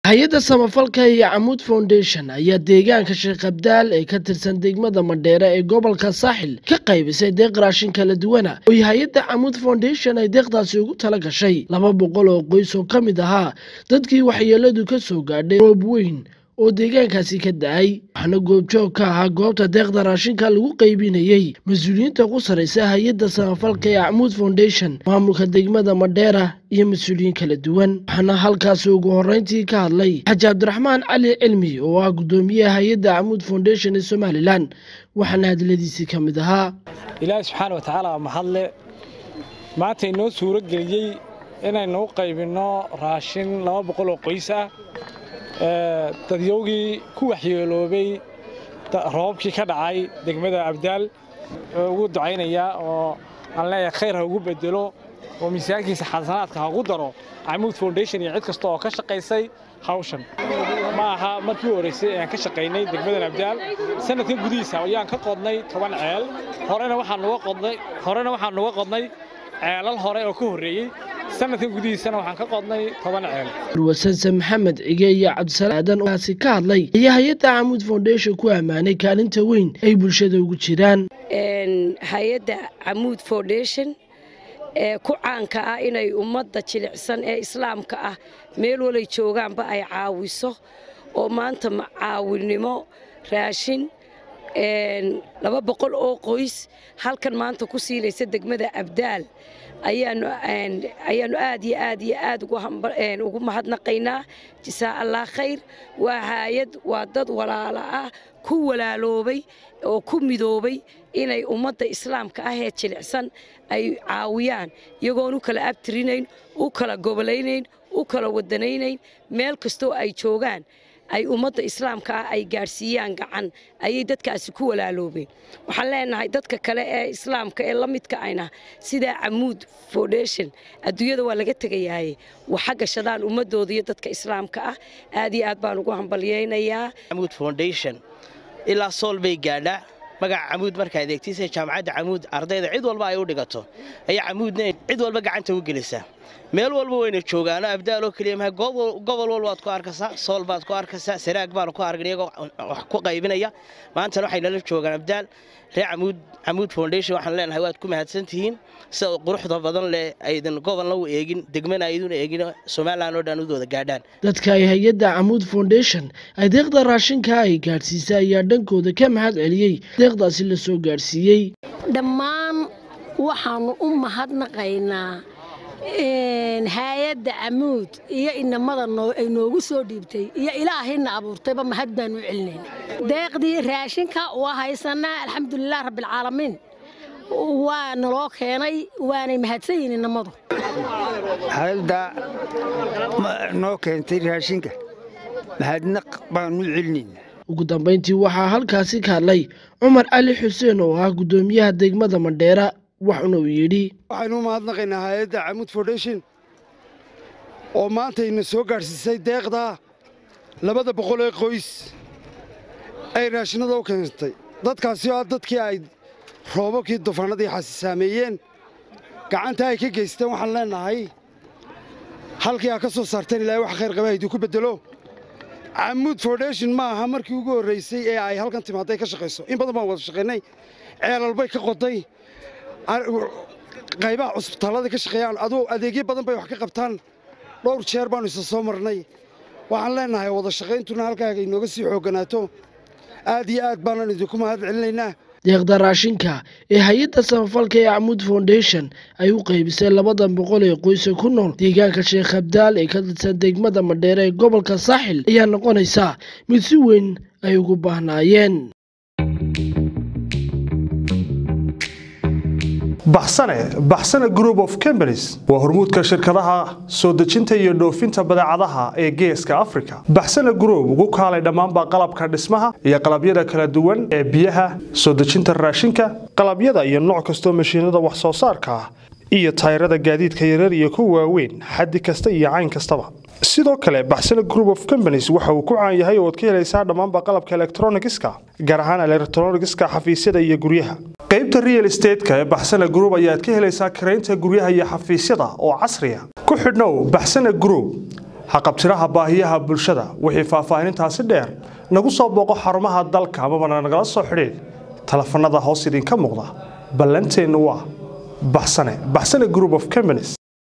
hay-adda samafalka iyo camuud foundation ayaa deegaanka sheekh abdaal ee ka tirsan degmada madheere ee gobolka saaxil ka qaybisay deeq raashin kala duwana oy hay-adda camuud foundation ay deeqdaasi ugu tala gashay laba boqol oo qoys oo ka mid ahaa dadkii waxyeeladu ka soo gaadhay roob weyn oo deegaankaasi ka da-ay waxaana goobjoog ka ahaa goobta deeqda raashinka lagu qaybinayey mas-uuliyiinta ku saraysa hay-adda samafalka ee camuud foundation maamulka degmada madheera iyo mas-uuliyiin kala duwan waxaana halkaasi ugu horeyntii ka hadlay xaji cabdiraxmaan cali cilmi oo ah guddoomiyaha hay-adda camuud foundation ee somalilan waxaana hadladiisii ka mid ahaa ilaahi subxaana watacaala waa mahadle maanta inoo suuro geliyey inaynu u qaybinno raashin laba boqol oo qoys ah dadyowgii ku waxyeeloobay roobabkii ka dhacay degmada abdaal ugu ducaynayaa oo aan leeyahay khayr ha ugu bedelo oo miisaankiisa xasanaadka ha ugu daro camuud foundation iyo cid kasta oo ka shaqaysay hawshan ma aha markii u horraysay ee aan ka shaqaynay degmadan abdaal sanadkan gudihiisa ayaan ka qodnay toban ceel horena waxaan nuga qodnay horena waxaan nuga qodnay ceelal hore oo ka horreeyey sanadkan gudihiisana waxaan ka qodnay toban ceel wasanse maxamed cige iyo cabdisalaam aadan oaasi ka hadlay ayaa hay-adda camuud foundation ku ammaanay kaalinta weyn ay bulshada ugu jiraan hay-adda camuud foundation ee ku caanka ah inay ummadda jilicsan ee islaamka ah meel walay joogaanba ay caawiso oo maanta caawinimo raashin laba boqol oo qoys halkan maanta ku siinaysa degmada abdaal ayaanu aad iyo aad iyo aad ugu mahadnaqaynaa jisaa allah khayr waa haayad waa dad walaala ah ku walaaloobay oo ku midoobay inay ummadda islaamka ah ee jilicsan ay caawiyaan iyagoon u kala abtirinayn u kala gobolaynayn u kala wadanaynayn meel kastoo ay joogaan ay ummadda islaamka ah ay gaadhsiiyaan gacan ayay dadkaasi ku walaaloobeen waxaan leenahay dadka kale ee islaamka ee la midka ayna sidaa camuud foundation adduunyada waa laga tegayaaye waxa gashadaan ummadooda iyo dadka islaamka ah aad iyo aad baan ugu hambalyaynayaa camuud foundation ilaa sool bay gaadhaa magaca camuud markaa adeegtiisa jaamacadda camuud ardayda cid walba ay u dhigato ayaa camuudna cid walba gacanta u gelisaa meel walba wayna joogaano abdaaloo keliya maha gobol walbaad ku arkaysaa sool baad ku arkaysaa saraag baanu ku argan iyagoo wax ku qaybinaya maantana waxay nala joogaan abdaal reer camuud camuud foundation waxaan leenahay waad ku mahadsantihiin sida quruxda badan leh aydan gobolna u eegin degmana aydun eegin somalilan oo dhan udooda gaadhaan dadka ay hay-adda camuud foundation ay deeqda raashinka ay gaadhsiisay ayaa dhankooda ka mahad celiyey deeqdaasi la soo gaadhsiiyey dhammaan waxaannu u mahadnaqaynaa hay-adda camuud iyo inamada ay noogu soo dhiibtay iyo ilaahayna abuurtayba mahad baanu celinayna deeqdii raashinka waa haysanaa alxamdulilah rabbialcaalamiin waa naloo keenay waanay mahadsan yihin inamadu hayadda noo keentay raashinka mahadnaq baanu celinayna ugu dambayntii waxaa halkaasi ka hadlay cumar cali xuseen oo ah guddoomiyaha degmada mandheera waxuna uu yidhi waxaynu u mahadnaqaynaa hay-adda camuud foundation oo maantayna soo gaadhsiisay deeqdaa labada boqol ee qoys ay raashinada u keentay dadkaasi oo ah dadkii ay roobabkii dufaanadii xasi saameeyeen gacanta ay ka geysteen waxaan leennahay halkii aa ka soo saarteen ilaahay wax khayr qaba haydii ku beddelo camuud foundation ma aha markii ugu horraysay ee ay halkan timaaday ka shaqayso in badan baan wada shaqaynay ceelalbay ka qoday qaybaha cusbitaallada ka shaqeeyaan aduu adeegyo badan bay wax ka qabtaan dhowr jeer baannu isa soo marnay waxaan leennahay wada shaqayntuna halkaaga inooga sii xoogganaato aad iyo aad baanan idinku mahad celinaynaa deeqda raashinka ee hay-adda samafalka ee camuud foundation ay u qaybisay labadan boqol ee qoysa ku nool deegaanka sheekh abdaal ee ka tirsan degmada madheere ee gobolka saaxil ayaa noqonaysa mid si weyn ay ugu baahnaayeen baxsane baxsane group of companies waa hormuudka shirkadaha soo dejinta iyo dhoofinta badeecadaha ee geeska africa baxsane group ugu kaalay dhammaanba qalabka dhismaha iyo qalabyada kala duwan ee biyaha soo dejinta raashinka qalabyada iyo nooc kastoo mashiinada wax soo saarka ah iyo tayrada gaadiidka yarar iyo kuwa waaweyn xaddi kasta iyo cayn kastaba sidoo kale baxsane group of companies waxa uu ku caan yahay oo ad ka helaysaa dhammaanba qalabka elektronigiska gaar ahaan elektronigiska xafiisyada iyo guryaha qaybta real estateska ee baxsane group ayaad ka helaysaa karaynta guryaha iyo xafiisyada oo casriya ku xidhnow baxsane group haqabtiraha baahiyaha bulshada wixii faahfaahinintaasi dheer nagu soo booqo xarumaha dalka amabana nagala soo xidhiidh telefanada hoos idinka muuqda ballanteennu waa baxsane baxsane group of companies